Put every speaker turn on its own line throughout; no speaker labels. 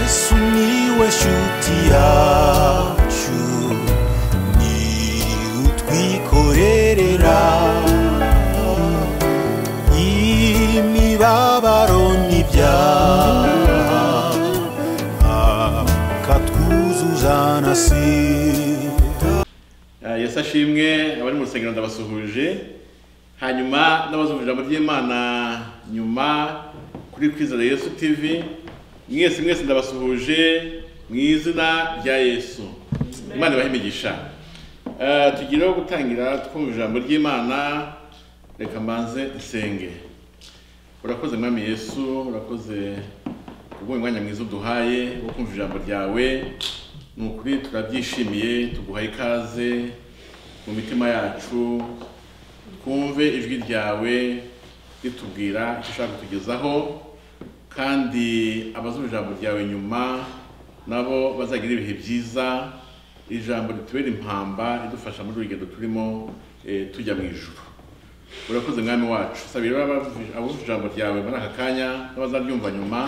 sumiłeś utiaciu ni utwikorerera imibabaro n'ibyaha akatwuzuza na sida
Ah, yesu ashimwe abari mu rusengero ndabasuhuje hanyuma ndabasuhuje ijambo ry'imana nyuma kuri kwizera yesu tv mwese mwese ndabasuhuje mu izina rya yesu imana ibahe imigisha Ah, tugireho gutangira twumva ijambo ry'imana reka mbanze nsenge urakoze mwami yesu urakoze kubw'uyu mwanya mwiza uduhaye wo kumva ijambo ryawe ni ukuri turabyishimiye tuguha ikaze mu mitima yacu twumve ijwi ryawe ritubwira icyo ushaka kutugezaho kandi abazumva ijambo ryawe nyuma nabo bazagira ibihe byiza iri jambo ritubera impamba ridufasha muri uru rugendo turimo eh, tujya mu ijuru urakoze mwami wacu sabira abumva ijambo ryawe muri aka kanya n'abazaryumva nyuma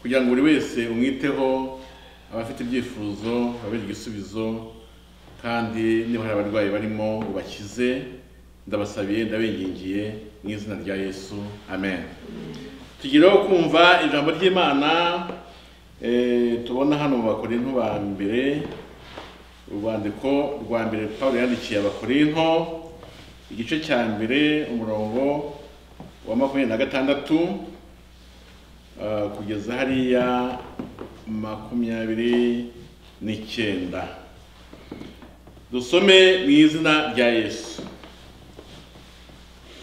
kugira ngo buri wese umwiteho abafite ibyifuzo babere igisubizo kandi niba hari abarwayi barimo ubakize ndabasabiye ndabengingiye mu izina rya yesu amen tugireho kumva ijambo ry'imana eh, tubona hano mu bakorinto ba mbere urwandiko rwa mbere pawulo yandikiye abakorinto igice cya mbere umurongo wa makumyabiri na gatandatu ah, kugeza hariya makumyabiri n'icyenda dusome mu izina rya yesu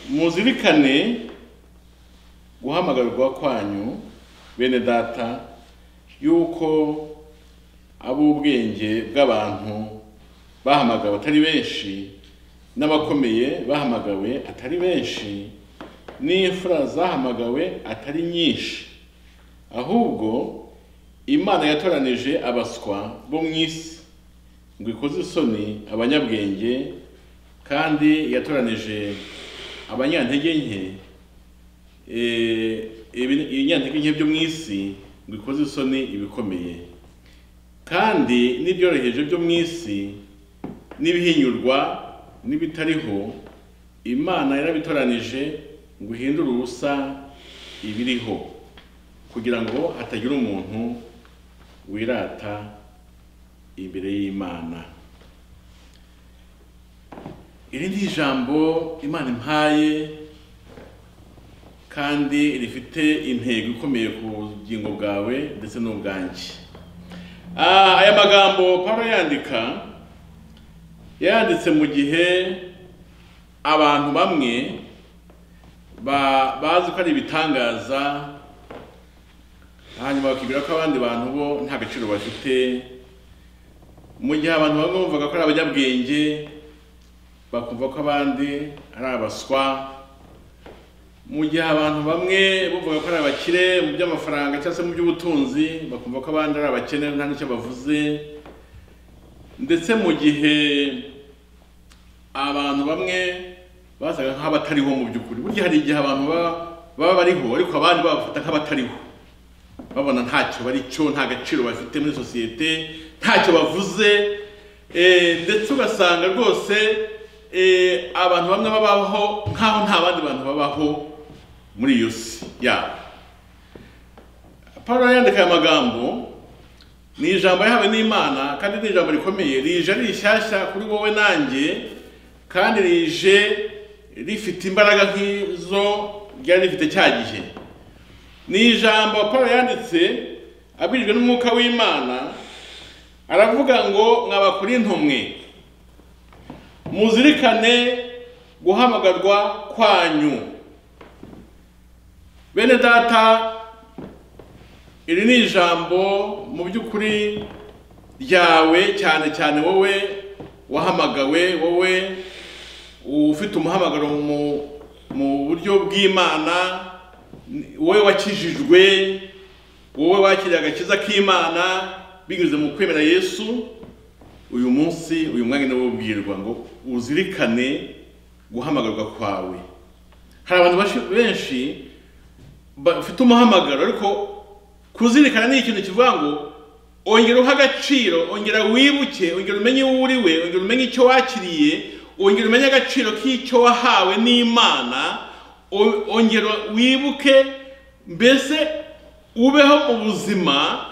muzirikane guhamagarwa kwanyu bene data y'uko ab'ubwenge bw'abantu bahamagawe atari benshi n'abakomeye bahamagawe atari benshi n'imfura zahamagawe atari nyinshi ahubwo imana yatoranije abaswa bo mu isi ngo ikoze isoni abanyabwenge kandi yatoranije abanyantege nke eh, ibi- ibinyantege nke byo mu isi ngo ikoze isoni ibikomeye kandi n'ibyoroheje byo mu isi n'ibihinyurwa n'ibitariho imana yarabitoranije ngo ihindure ubusa ibiriho kugira ngo hatagira umuntu wirata imbere y'imana iri ni ijambo imana impaye kandi rifite intego ikomeye ku bugingo bwawe ndetse n'ubwanjye Ah, aya magambo Paulo yandika yanditse mu gihe abantu bamwe ba- bazi ko ari ibitangaza hanyuma bakibwira ko abandi bantu bo nta gaciro bafite mu gihe abantu bamwe bumvaga ko ari abanyabwenge bakumva ko abandi ari abaswa mu gihe abantu bamwe bumvaga ko ari abakire mu by'amafaranga cyangwa se mu by'ubutunzi bakumva ko abandi ari abakene nta n'icyo bavuze ndetse mu gihe abantu bamwe basaga nk'abatariho mu by'ukuri burya hari igihe abantu baba baba bariho ariko abandi babafata nk'abatariho babona ntacyo bari cyo nta gaciro bafite muri sosiyete ntacyo bavuze eh, ndetse ugasanga rwose eh, abantu bamwe babaho nk'aho nta bandi bantu babaho muri iyo si yabo Pawulo yandika aya magambo ni ijambo yahawe n'Imana kandi ni ijambo rikomeye rije ari rishyashya kuri wowe nanjye kandi rije rifite imbaraga nk'izo ryari rifite cya gihe ni ijambo Paul yanditse abwirijwe n'umwuka w'Imana aravuga ngo mwaba kuri ntumwe muzirikane guhamagarwa kwanyu bene data iri ni ijambo mu by'ukuri ryawe cyane cyane wowe wahamagawe wowe ufite umuhamagaro mu, mu buryo bw'imana ni- wowe wakijijwe wowe wakiriye agakiza k'imana binyuze mu kwemera yesu uyu munsi uyu mwanya niwo ubwirwa ngo uzirikane guhamagarwa kwawe hari abantu bashi- benshi bafite umuhamagaro ariko kuzirikana ni ikintu kivuga ngo ongera uha agaciro ongera wibuke ongera umenye uwo uri we ongera umenye icyo wakiriye ongera umenye agaciro k'icyo wahawe n'imana o- ongera wibuke mbese ubeho mu buzima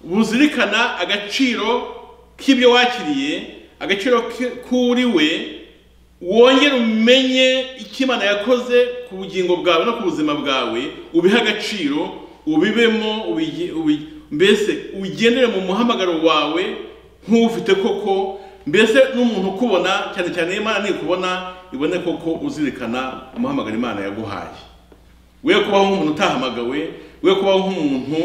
buzirikana agaciro k'ibyo wakiriye agaciro ki- k'uri we wongere umenye icyo imana yakoze ku bugingo bwawe no ku buzima bwawe ubihe agaciro ubibemo ubigi- ubi- mbese ugendere mu muhamagaro wawe nk'ufite koko mbese n'umuntu ukubona cyane cyane imana nikubona ibone koko uzirikana umuhamagaro imana yaguhaye we kubaho nk'umuntu utahamagawe we kubaho nk'umuntu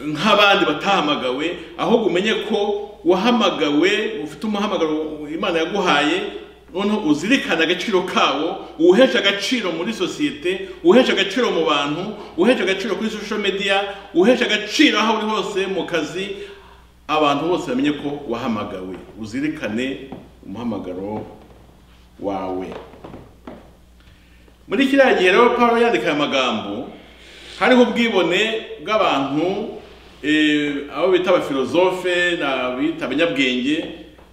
nk'abandi batahamagawe ahubwo umenye ko wahamagawe ufite umuhamagaro imana yaguhaye noneho uzirikane agaciro kawo uwuhesha agaciro muri sosiyete uwuhesha agaciro mu bantu uwuhesha agaciro kuri social media uwuhesha agaciro aho uri hose mu kazi abantu bose bamenye ko wahamagawe uzirikane umuhamagaro wawe muri kiriya gihe rero paul yandika aya magambo hariho ubwibone bw'abantu eh, abo bita abafilozofe bita abanyabwenge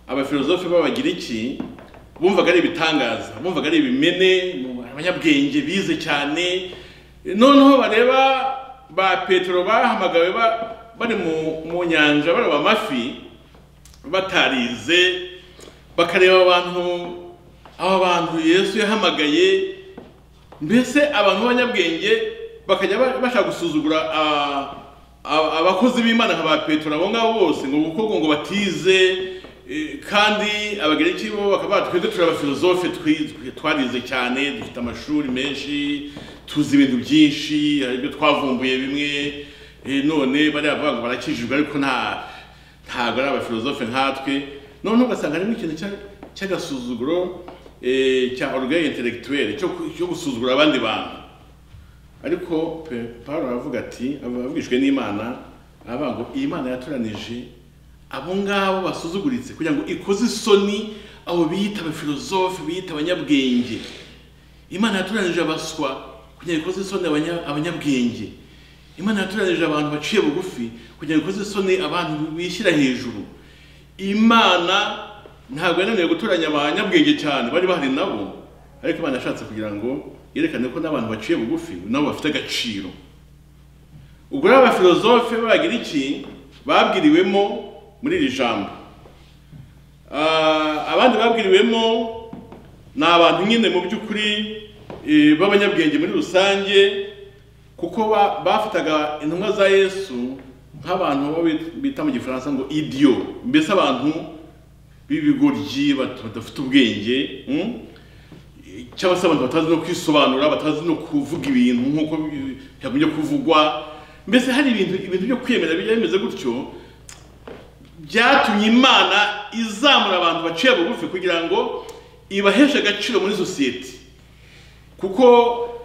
abafilozofe b'abagiriki bumvaga ari ibitangaza bumvaga ari ibimene abanyabwenge bize cyane noneho bareba ba petero bahamagawe ba- bari mu- mu nyanja bareba amafi batarize bakareba abantu abo bantu yesu yahamagaye mbese abantu b'abanyabwenge bakajya ba- bashaka gusuzugura ah, ah, abakozi b'imana nka ba petero abo ngabo bose ngo kuko ngo batize eh, kandi abagereki bo bakaba bati, twebwe turi abafilozofe twi- twi- twarize cyane dufite amashuri menshi tuzi ibintu byinshi hari ibyo twavumbuye bimwe eh, none bariya bavuga ngo barakijijwe ariko nta ntabwo ari abafilozofe nkatwe noneho ugasanga harimo ikintu cya- cy'agasuzuguro eh, cya orgueil intellectuel cyo ku- cyo gusuzugura abandi bantu ariko pe- Pawulo aravuga ati abavugishwe n'Imana aravuga ngo iyi Mana yatoranije abo ngabo basuzuguritse kugira ngo ikoze isoni abo biyita abafilozofe biyita abanyabwenge imana yatoranije abaswa kugira ngo ikoze isoni abanya- abanyabwenge imana yatoranije abantu baciye bugufi kugira ngo ikoze isoni abantu bishyira hejuru imana ntabwo yananiwe gutoranya abanyabwenge cyane bari bahari nabo ariko imana yashatse kugira ngo yerekane ko n'abantu baciye bugufi nabo bafite agaciro ubwo rero abafilozofe b'abagiriki babwiriwemo muri iri jambo Ah, abandi babwiriwemo ni abantu nyine mu by'ukuri eh, b'abanyabwenge muri rusange kuko ba- bafataga intumwa za yesu nk'abantu bo bit- bita mu gifaransa ngo idiyo mbese abantu b'ibigoryi bat- badafite ubwenge mm? cyangwa se abantu batazi no kwisobanura batazi no kuvuga ibintu nk'uko bi- byagombye kuvugwa mbese hari ibintu ibintu byo kwiyemera bijya bimeze gutyo byatumye imana izamura abantu baciye bugufi kugira ngo ibaheshe agaciro muri sosiyete kuko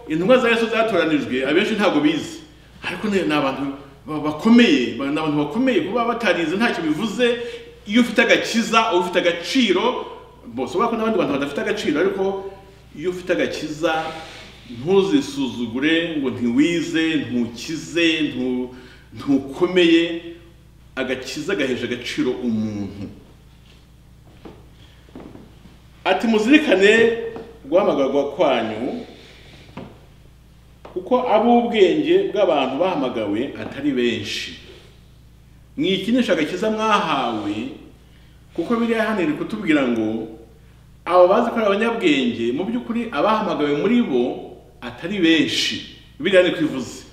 intumwa za yesu zatoranijwe abenshi ntabwo bizi ariko ni ni abantu ba- bakomeye ba- ni abantu bakomeye kuba batarize ntacyo bivuze iyo ufite agakiza uba ufite agaciro bose ubona ko n'abandi bantu badafite agaciro ariko iyo ufite agakiza ntuzisuzugure ngo ntiwize ntukize ntu- ntukomeye agakiza gahesha agaciro umuntu ati muzirikane guhamagarwa kwanyu kuko ab'ubwenge bw'abantu bahamagawe atari benshi mwikinisha agakiza mwahawe kuko biriya hano iri kutubwira ngo abo bazi ko ari abanyabwenge mu by'ukuri abahamagawe muri bo atari benshi biriya ni kwivuze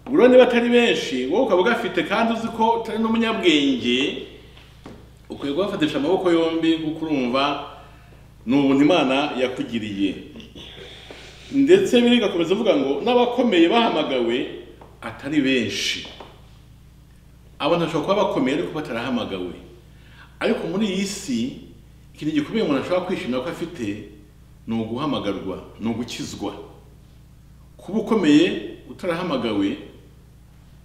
ubwo rero niba atari benshi wowe ukaba ugafite kandi uzi ko utari n'umunyabwenge ukwiye kubafatisha amaboko yombi kuko urumva ni ubuntu imana yakugiriye ndetse bigakomeza avuga ngo n'abakomeye bahamagawe atari benshi abantu bashobora kuba bakomeye ariko batarahamagawe ariko muri iyi si ikintu gikomeye umuntu ashobora kwishimira ko afite ni uguhamagarwa ni ugukizwa kuba ukomeye utarahamagawe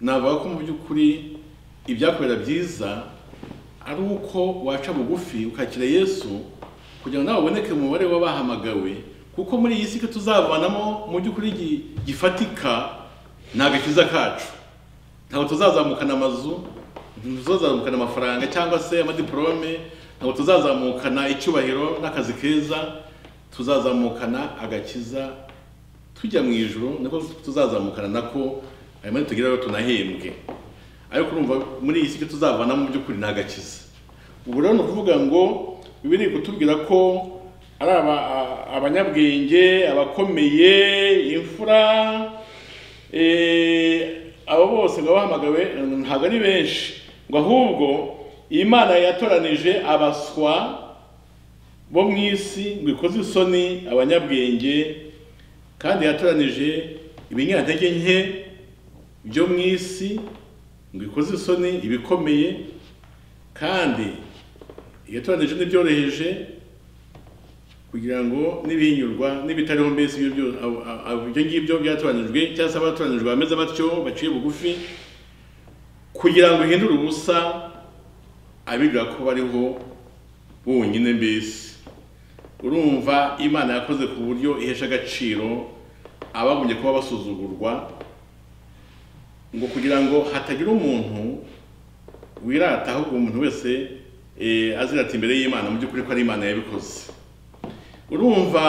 navuga ko mu by'ukuri ibyakubera byiza ari uko waca bugufi ukakira yesu kugira ngo nawe uboneke mu mubare w'abahamagawe kuko muri iyi si ko tuzavanamo mu by'ukuri gi- gifatika ni agakiza kacu ntabwo tuzazamukana amazu ntituzazamukana amafaranga cyangwa se amadiporome ntabwo tuzazamukana icyubahiro n'akazi keza tuzazamukana agakiza tujya mu ijoro niko tuzazamukana nako ayo mari tugeraho tunahembwe ariko urumva muri iyi si icyo tuzavana mu by'ukuri ni agakiza ubu rero ni ukuvuga ngo biba iri kutubwira ko ari aba- a- abanyabwenge abakomeye imfura eh, abo bose ngo bahamagawe mm, ntabwo ari benshi ngo ahubwo iyi mana yatoranije abaswa bo mu isi ngo ikoze isoni abanyabwenge kandi yatoranije ibinyantege nke byo mu isi ngo ikoze isoni ibikomeye kandi yatoranije n'ibyoroheje kugira ngo n'ibihinyurwa n'ibitariho mbese ibyo byo- abo- abo- ibyo ngibyo byatoranijwe cyangwa se abatoranijwe bameze batyo baciye bugufi kugira ngo ihindure ubusa abibwira ko bariho bonyine mbese urumva imana yakoze ku buryo ihesha agaciro abagombye kuba basuzugurwa ngo kugira ngo hatagira umuntu wirata ahubwo umuntu wese eh, azira ati imbere y'imana mu by'ukuri ko ari imana yabikoze urumva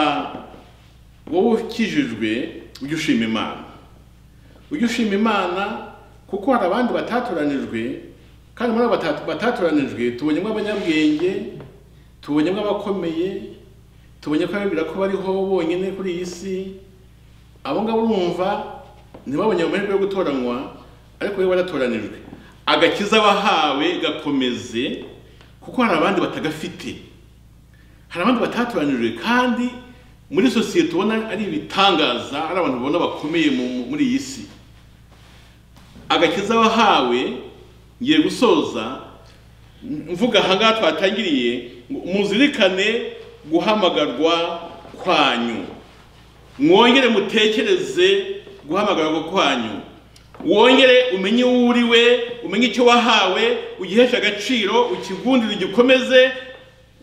wowe ukijijwe ujya ushima imana ujya ushima imana kuko hari abandi batatoranijwe kandi muri abo batatu- batatoranijwe tubonyemo abanyabwenge tubonyemo abakomeye tubonye ko abibwira ko bariho bonyine kuri iyi si abo ngabo urumva ntibabonye amahirwe yo gutoranywa ariko we waratoranijwe agakiza bahawe gakomeze kuko hari abandi batagafite hari abandi batatoranijwe kandi muri sosiyete ubona ari ibitangaza ari abantu ubona bakomeye mu- muri iyi si agakiza wahawe ngiye gusoza mvuga ahangaha twatangiriye ngo muzirikane guhamagarwa kwanyu mwongere mutekereze guhamagarwa kwanyu wongere umenye uwo uri we umenye icyo wahawe ugiheshe agaciro ukigundire ugikomeze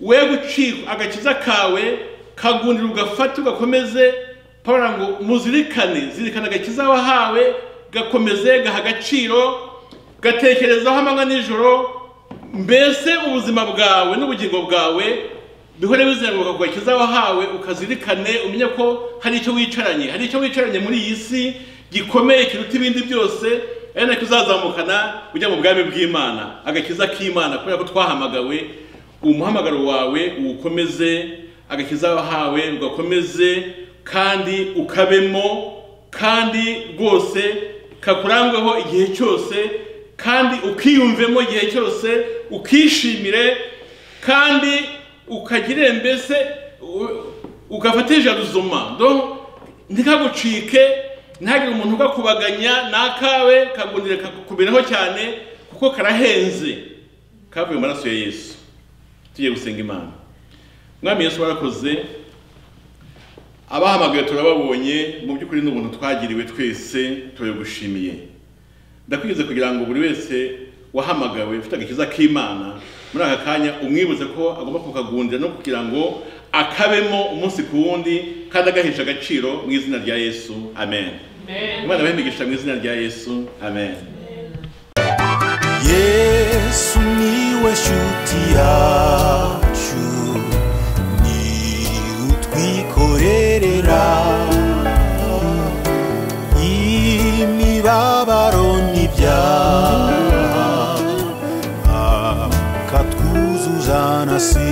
we gucika agakiza kawe kagundire ugafate ugakomeze pawura ngo muzirikane zirikana agakiza wahawe gakomeze gaha agaciro gatekerezaho amanywa nijoro mbese ubuzima bwawe n'ubugingo bwawe bihore bizenguruka ku gakiza wahawe ukazirikane umenye ko hari icyo wicaranye hari icyo wicaranye muri iyi si gikomeye kiruta ibindi byose ari nacyo uzazamukana ujya mu bwami bw'imana agakiza k'imana kubera ko twahamagawe umuhamagaro wawe uwukomeze agakiza wahawe ugakomeze kandi ukabemo kandi rwose kakurangweho igihe cyose kandi ukiyumvemo igihe cyose ukishimire kandi ukagirire mbese u- ugafata jaruzoma do ntikagucike ntihagire umuntu ugakubaganya ni akawe kagundire kakukubiraho cyane kuko karahenze kavuye mu maraso ya yesu tugiye gusenga imana mwami yesu warakoze abahamagaye turababonye mu by'ukuri ni ubuntu twagiriwe twese turagushimiye ndakwigeze kugira ngo buri wese wahamagawe ufite agakiza k'imana muri aka kanya umwibuze ko agomba kukagundira no kugira ngo akabemo umunsi ku wundi kandi agahesha agaciro mu izina rya yesu amen imana abahimigisha mu izina rya yesu amen
yesu niwe shuti yacu ni utwikorerera imibabaro n'ibyaha akatwuzuza na si